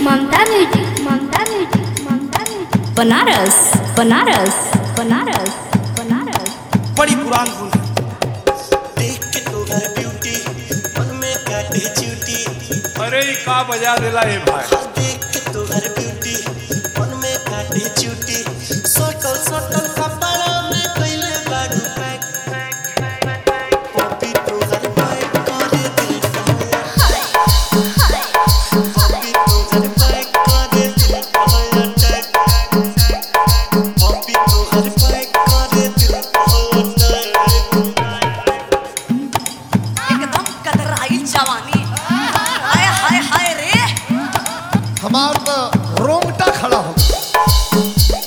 ममता music Mamta music Mamta music Banaras Banaras Banaras Banaras बड़ी पुरान धुन है देख के तोहर ब्यूटी मन में काटे चूटी अरे ई का बजा देला ए भाई हाँ देख के तोहर ब्यूटी मन में काटे चूटी सोटल सोटल कपड़ा में कइले बारू पैक पॉपी तोहर पैक करे दिल कहला पॉपी तोहर पैक करे दिल कहला टैक पॉपी तोहर पैक करे दिल कहला टैक एकदम कतराई जवानी हाय हाय हाय रे हमार तो रोंगटा खड़ा हो गया।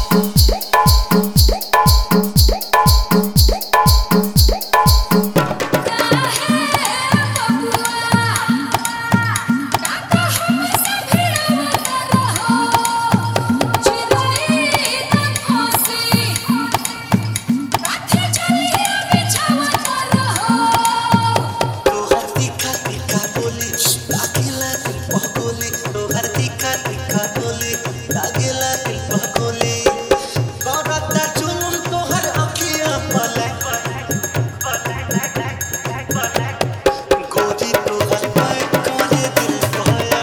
तोहर तीखा तीखा बोली लागेला दिल पर गोली तोहर तीखा तीखा बोली लागेला दिल पर गोली करता जुनून तोहर अखियां पलक गोरी तोहर पैक करे दिल कहला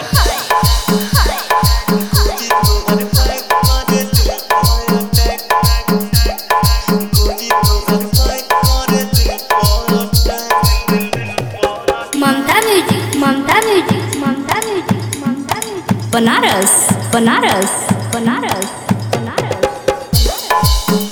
गोरी तोहर पैक करे दिल कहला टैक गोरी तोहर पैक करे दिल कहला टैक Mamta music Mamta music Mamta music Mamta music Banaras Banaras Banaras Banaras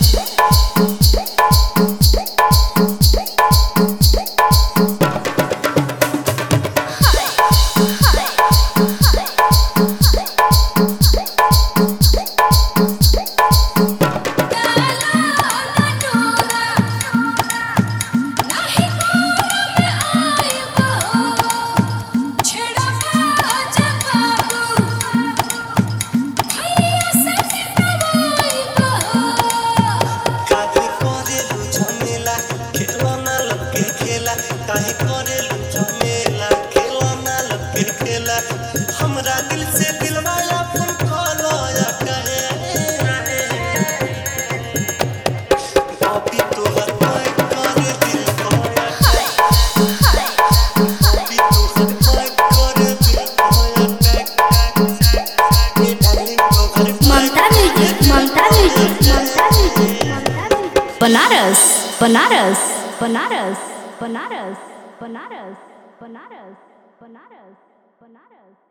काहे करेलु झमेला खेलना लगे खेला काहे करेलु झमेला खेलना लगे खेला हमरा दिल से दिलवाला फोन कलो या कहे बॉबी तोहर पैक करे दिल कहया बॉबी तोहर पैक करे दिल कहया टैक ए डार्लिंग तोहर Mamta music Mamta music Mamta music Mamta music Banaras Banaras Banaras Banaras Banaras Banaras Banaras Banaras